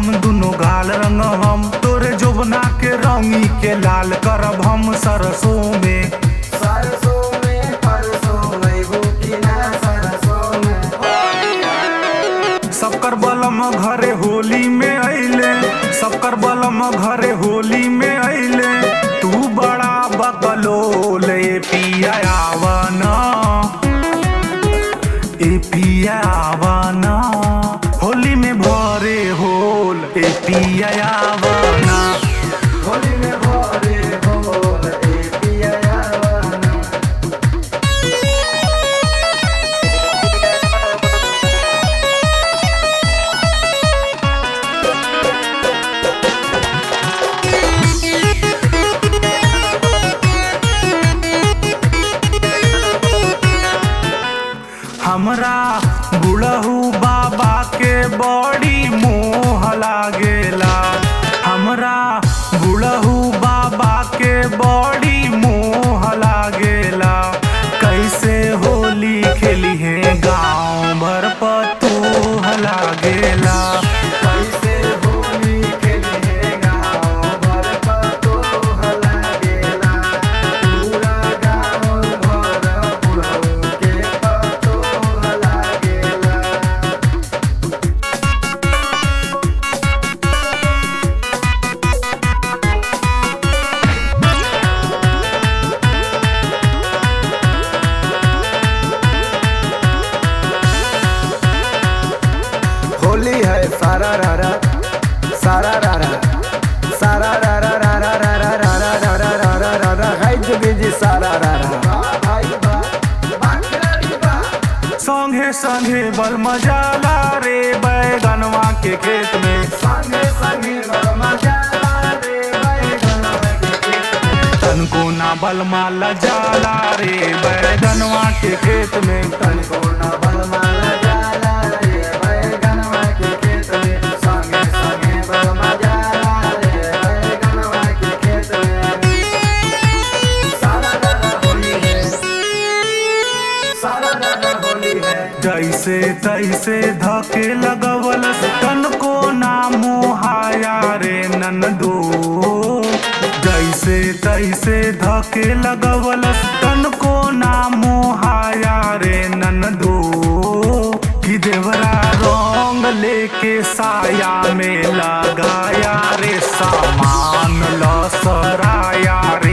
हम दुनो गाल रंग हम तोरे जोबना के रंगी के लाल करब हम सरसों में सरसों में परसों अइबू कि ना सरसों में सबकर बलम घरे होली में अइले सबकर बलम घरे होली में अइले तू बड़ा बकलोल ए पिया आवना ए पिया आवना होली में भरे होल ए पिया आवना होली में भोरे बोल ए पिया आवना हमरा बुढ़हू बाबा के बड़ी मोह लागेला हमरा बुढ़हू बाबा के बड़ी मोह लागेला कैसे होली खेली है गाँव भर पतोह लागेला कैसे होली खेले गाँव भर पतोह लागेला पूरा गाँव भर बुढ़ऊ के पतोह लागेला होली है सारा रारा सारा रारा सारा रारा रारा रारा रारा रारा रारा रारा हाय जुगी जी सारा रारा संगे संगे बल मजाला रे बैगनवा के खेत में संगे संगे मजा रे बैगनवा के खेत में तनको ना बल माला जाला रे बैगनवा के खेत में तनिको न बलमाला जाला रे बैगनवा के खेत में संगे संगे बलमा जाला रे बैगनवा के खेत में सारा रारा होली है सारा रारा होली है जैसे तैसे धके लगवल तनको ना मोहाया रे ननदो जैसे तैसे धके लगवल तनको ना मोहाया रे ननदो कि देवरा रंग लेके साया में लगाया रे सामान लसराया